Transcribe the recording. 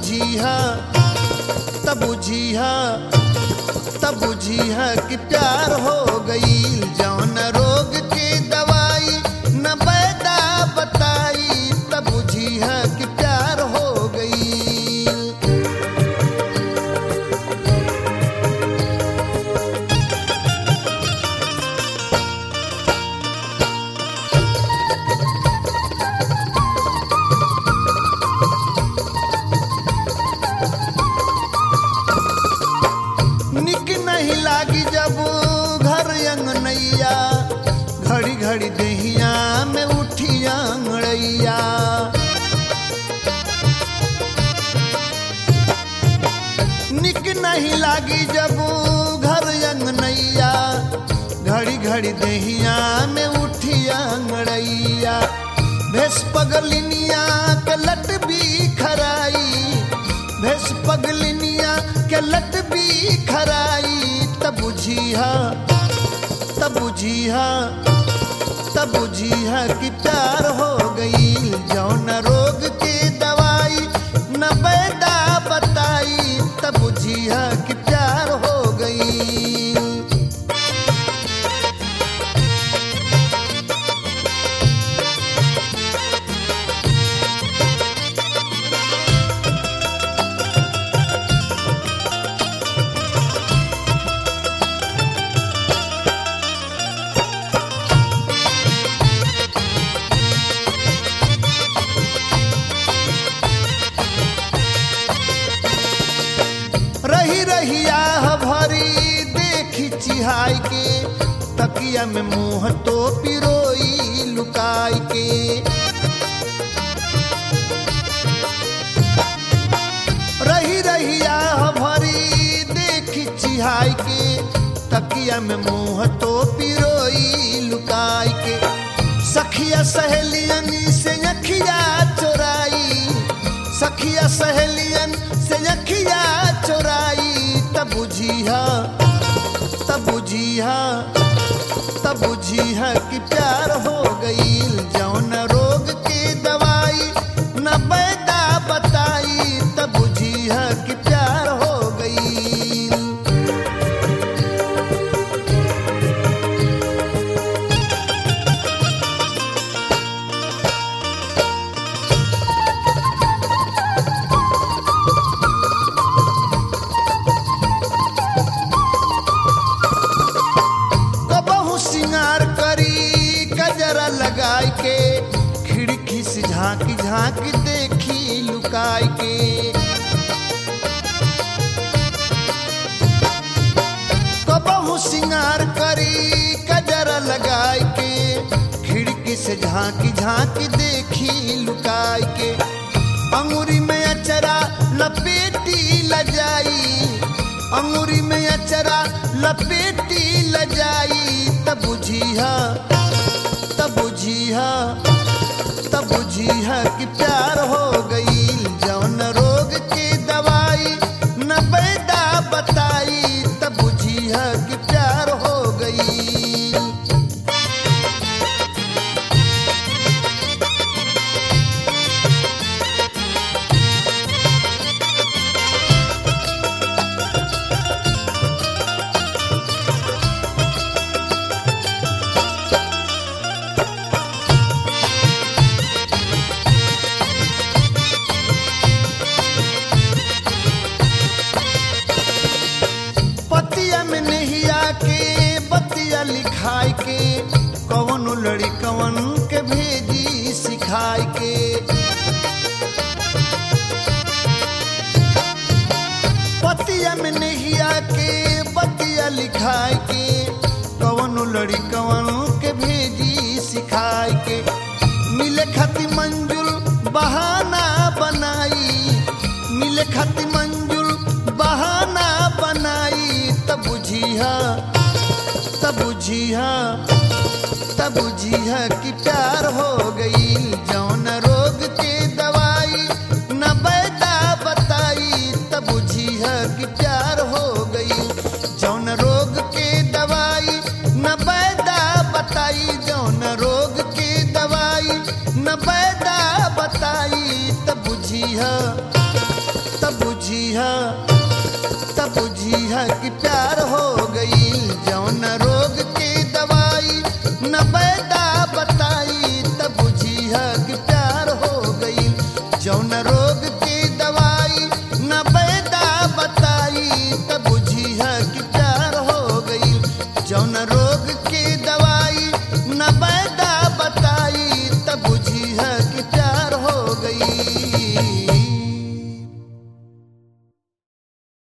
बुझिया तब बुझिया तब बुझिया कि प्यार हो गई जौन रोग के दवाई न बैदा बताई तब बुझिया कि प्यार हो गई निक नहीं लागी जब घर अंगनैया घड़ी घड़ी दहिया में उठी अंगड़ैया निक नहीं लागी जब घर अंगनैया घड़ी घड़ी दहिया में उठी अंगड़ैया भेस पगलिनिया के लट भी खराई भेस पगलिनिया के लट भी खराई तब बुझिया तब बुझिया तब बुझिया कि प्यार हो गई जौन रोग के दवाई न बैदा बताई तब बुझिया कि प्यार हो गई रही रही आह भरी देखी चिहाई के तकिया में मुंह तो पिरोई लुकाई के रही रही आह भरी देखी चिहाई के तकिया में मुंह तो पिरोई लुकाई के सखिया सहेलियन से अखिया चोराई सखिया सहेलियन से अखिया चोराई तब बुझिया तब बुझिया तब बुझिया कि प्यार हो गई जौन रोग के दवाई न बैदा बताई तब बुझिया कि प्यार हो गई कबहू सिंगार करी गजरा लगाई के खिड़की से झांकी झांकी देखी लुकाई के कबहू सिंगार करी गजरा लगाई के खिड़की से झांकी झांकी देखी लुकाई के अंगूरी में अचरा लपेटी लजाई अंगूरी में अचरा लपेटी लजाई तब बुझिया तब बुझिया तब बुझिया कि प्यार हो गई जौन रोग के दवाई न बैदा बताई तब बुझिया कि प्यार हो गई पतिया में नहिया के बतिया लिखाई के कवन लड़ी कवन के भेजी सिखाई के पतिया में नहिया के बतिया लिखाई के कवन लड़ी कवन के भेजी सिखाई के मिले खती मंजुल बहाना बनाई मिले खती मंजुल बहाना बनाई तब बुझिया तब बुझिया तब बुझिया कि प्यार हो गई जौन रोग के दवाई न बैदा बताई तब बुझिया कि प्यार हो गई जौन रोग के दवाई न बैदा बताई जौन रोग के दवाई न बैदा बताई तब बुझिया बुझिया तब बुझिया कि प्यार